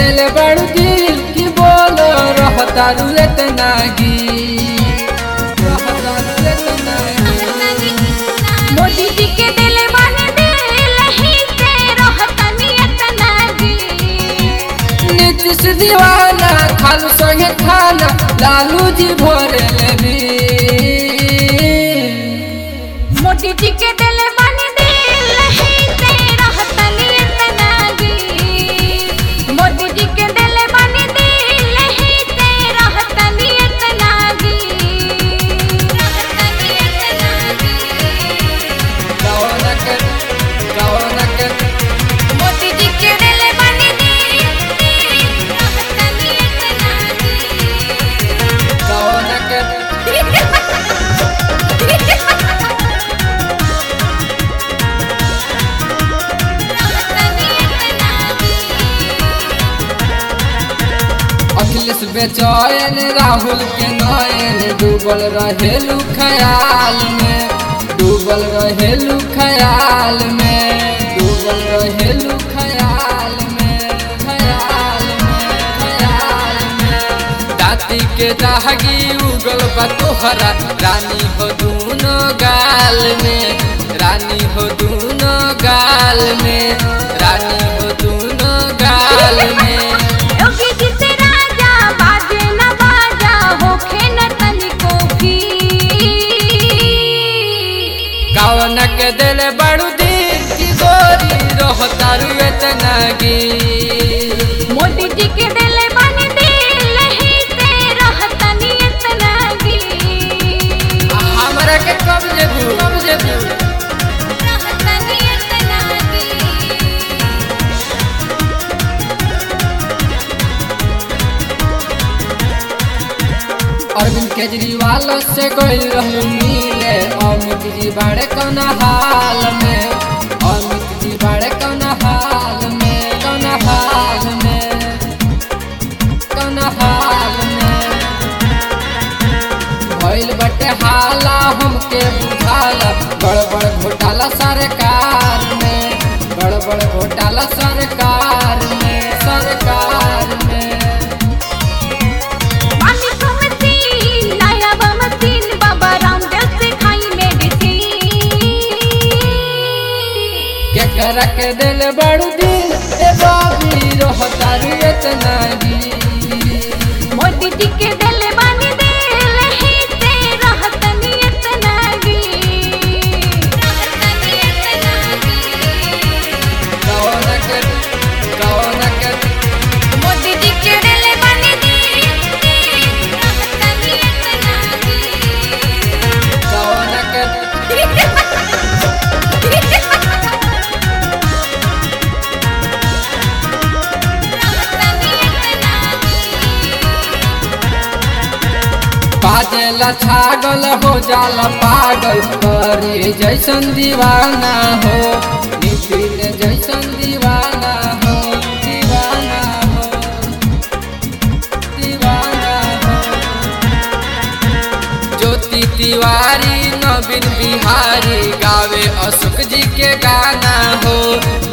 दिल बड़ू दिल की बोल रहता रुलत नागी रहता रुलत नागी मोदी जी के दिल बन दिल ही से रहतनी एतनागी नीतीश दीवाना खालू संगे खाना लालू जी भोरे लेबी मोदी जी के दिल बन दिल ही से रहतनी एतनागी मोदी जी के दिल बन दिल ही से रहतनी एतनागी रहतनी एतनागी रौनक रौनक मोदी जी के दिल बन दिल रहतनी एतनागी रौनक अखिलेश बेचैन राहुल के नयन डूबल रहेलू ख्याल में डूबल रहेलू ख्याल में डूबल रहेलू ख्याल में ख्याल में ख्याल में दाती के दागी उगल बा तोहरा रानी हो दूनो गाल में रानी हो दूनो गाल में रानी हो दूनो गाल में योगी जी से राजा बाजे न बाजा होखे न तनिको भी कवन के दिल बड़ू दिल की गोरी रहतारू एतनागी मोदी जी के दिल बन दिल ही से रहतनी एतनागी हमरा के कब जेबू कब जेबू रहतनी एतनागी अरविंद केजरीवाल से गइल रहू मिले अमित जी बड़े कौन हाल में अमित जी बड़े कौन हाल में कौन हाल में कौन हाल में भइल बटे हाला हमके बुझाला गड़बड़ घोटाला सरकार में गड़बड़ घोटाला सरकार में सरकार में पानी को मशीन नया बा मशीन बाबा रामदेव से खाई मेडिसिन केकरा के दिल बड़ू दिल ए बाबी रहतारू एतनागी मोदी जी के दिल बन दिल ही से रहतनी एतनागी रहतनी एतनागी कौनक कौनक मोदी जी के दिल बन दिल रहतनी एतनागी कौनक रहतनी एतनागी बाजेला छागल हो जाला पागल करे जैसन दीवाना हो नितिन जैसन दीवाना हो दीवाना हो दीवाना हो ज्योति तिवारी नवीन बिहारी गावे अशोक जी के गाना हो